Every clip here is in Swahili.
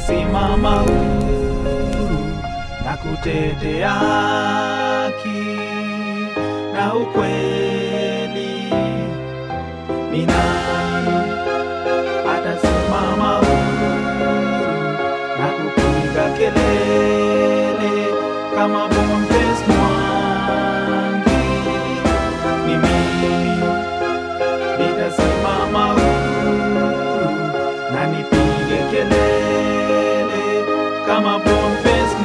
atasimama huru na kutetea haki na ukweli. Ni nani atasimama huru na kupiga kelele kama Boniface Mwangi? Ni mimi nitasimama huru na nipige kelele kama Boniface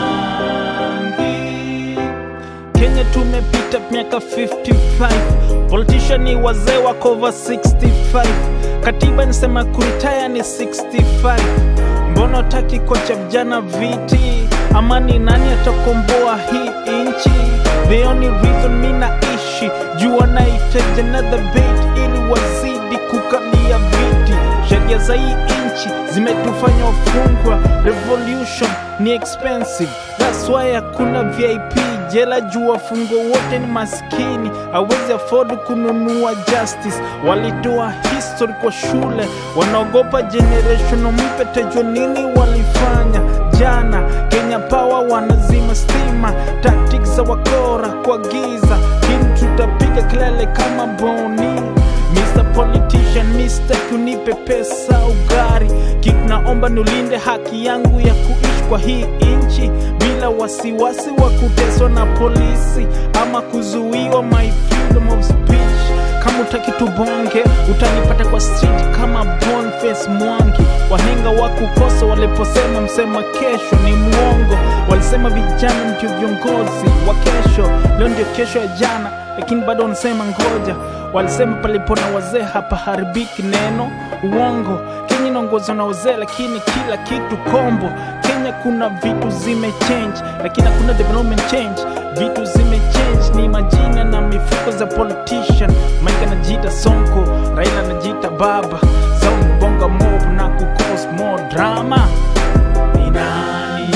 Mwangi. Kenya tumepita miaka 55 politician ni wazee wako over 65 katiba nisema kuritaya ni 65 mbona utaki kocha vijana viti amani nani atakomboa hii inchi the only reason mi naishi juu wanahitaji another bait ili wazidi kukalia viti sheria za hii inchi zimetufanya wafungwa revolution ni expensive that's why hakuna vip jela juu wafungwa wote ni maskini hawezi afford kununua justice walitoa history kwa shule wanaogopa generation mpya tajua nini walifanya jana kenya power wanazima stima tactics za wakora kwa giza hili tutapiga kelele kama boni Mr. Politician, Mr. kunipe pesa ugari kitu naomba nulinde haki yangu ya kuishi kwa hii inchi bila wasiwasi wa kuteswa na polisi ama kuzuiwa my freedom of speech kama utaki tubonge utanipata kwa street kama Boniface Mwangi wahenga wa kukosa waliposema msema kesho ni mwongo walisema vijana ndio viongozi wa kesho leo ndio kesho ya jana lakini bado wanasema ngoja walisema palipo na wazee hapa haribiki neno uongo kenya inaongozwa na wazee lakini kila kitu kombo kenya kuna vitu zimechange lakini hakuna development change vitu zimechange ni majina na mifuko za politician mike anajiita sonko raila anajiita baba zao bonga mob na kukos more drama Ni nani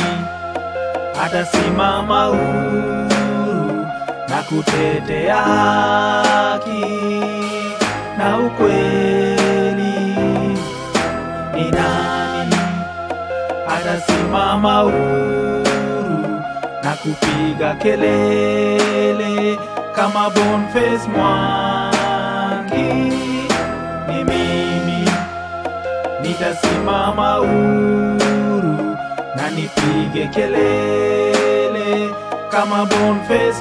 atasimama huru na kutetea haki na ukweli? Ni nani atasimama huru na kupiga kelele kama Boniface Mwangi? Ni mimi nitasimama huru na nipige kelele kama Boniface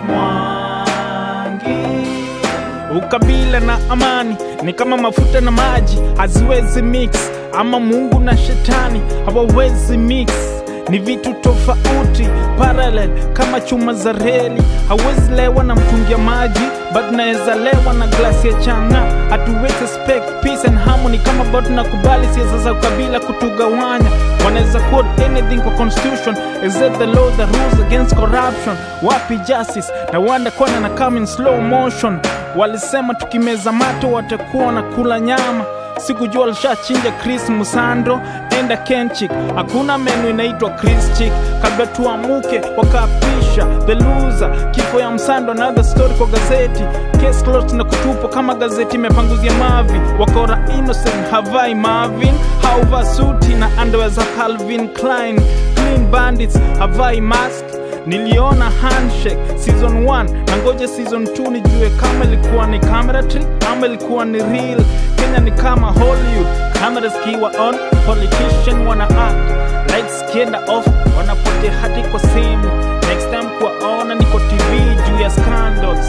Mwangi. ukabila na amani ni kama mafuta na maji haziwezi mix ama mungu na shetani hawawezi mix ni vitu tofauti parallel kama chuma za reli hawezi lewa na mtungi ya maji but naweza lewa na glasi ya changa hatuwezi expect peace and harmony kama bado nakubali siasa za ukabila kutugawanya wanaweza quote anything kwa constitution is it the law that rules against corruption wapi justice na wanda kwana na come in slow motion walisema tukimeza mato watakuwa na kula nyama sikujua alishachinja chris musando enda kenchik hakuna menu inaitwa chris chik kabla tuamuke wakapisha the loser kifo ya msando another story kwa gazeti case closed na kutupwa kama gazeti imepanguzia mavi wakora innocent havai marvin hauvaa suti na underwear za calvin klein clean bandits havai mask niliona handshake season 1 na ngoja season 2 nijue kama ilikuwa ni camera trick ama ilikuwa ni real kenya ni kama hollywood cameras kiwa on politician wana act lights kienda off wanapotea hati kwa simu next time kuwaona niko tv juu ya scandals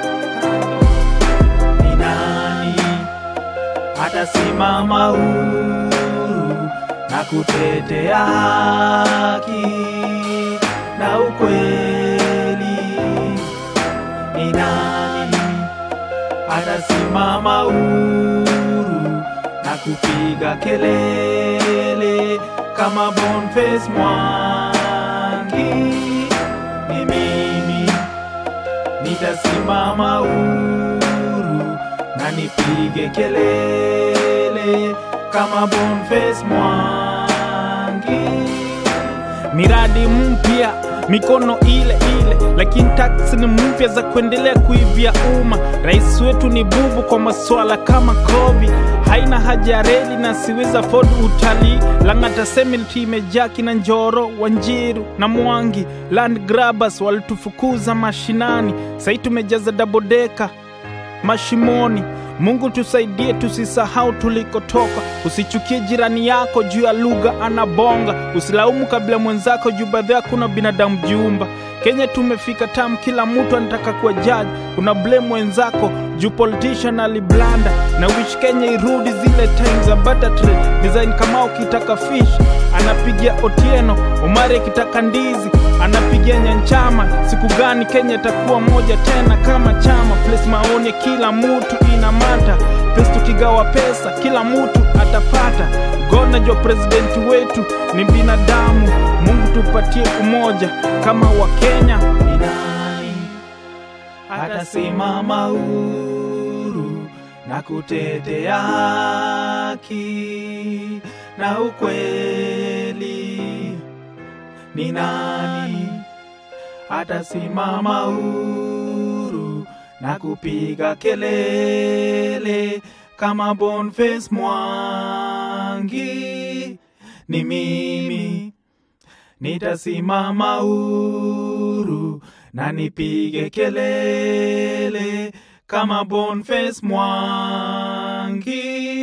Ni nani atasimama huru na kutetea haki na ukweli? Ni nani atasimama huru na kupiga kelele kama Boniface Mwangi? Ni mimi nitasimama huru na nipige kelele kama Boniface Mwangi. miradi mpya mikono ile ile, lakini taksi ni mpya za kuendelea kuivya umma. Rais wetu ni bubu kwa maswala kama COVID, haina haja ya reli na siweza afford utalii. Lang'ata Cemetery imejaa kina Njoro, Wanjiru na Mwangi, land grabbers walitufukuza mashinani, sahii tumejaza dabodeka mashimoni. Mungu tusaidie, tusisahau tulikotoka. Usichukie jirani yako juu ya lugha anabonga, usilaumu kabila mwenzako juu baadhi yako kuna binadamu jiumba. Kenya tumefika tam, kila mtu anataka kuwa jaji, una blame wenzako juu politician aliblanda na wish Kenya irudi zile times za butter trade design. Kama ukitaka fish anapigia Otieno, Omari akitaka ndizi anapigia Nyanchama. Siku gani Kenya itakuwa moja tena kama chama? Place maoni kila mtu ina mata, place tukigawa pesa kila mtu atapata. God najua presidenti wetu ni binadamu, Mungu tupatie umoja kama wa Kenya. Ni nani atasimama huru na kutetea haki na ukweli? Ni nani atasimama huru na kupiga kelele kama Boniface Mwangi? Ni mimi nitasimama huru na nipige kelele kama Boniface Mwangi.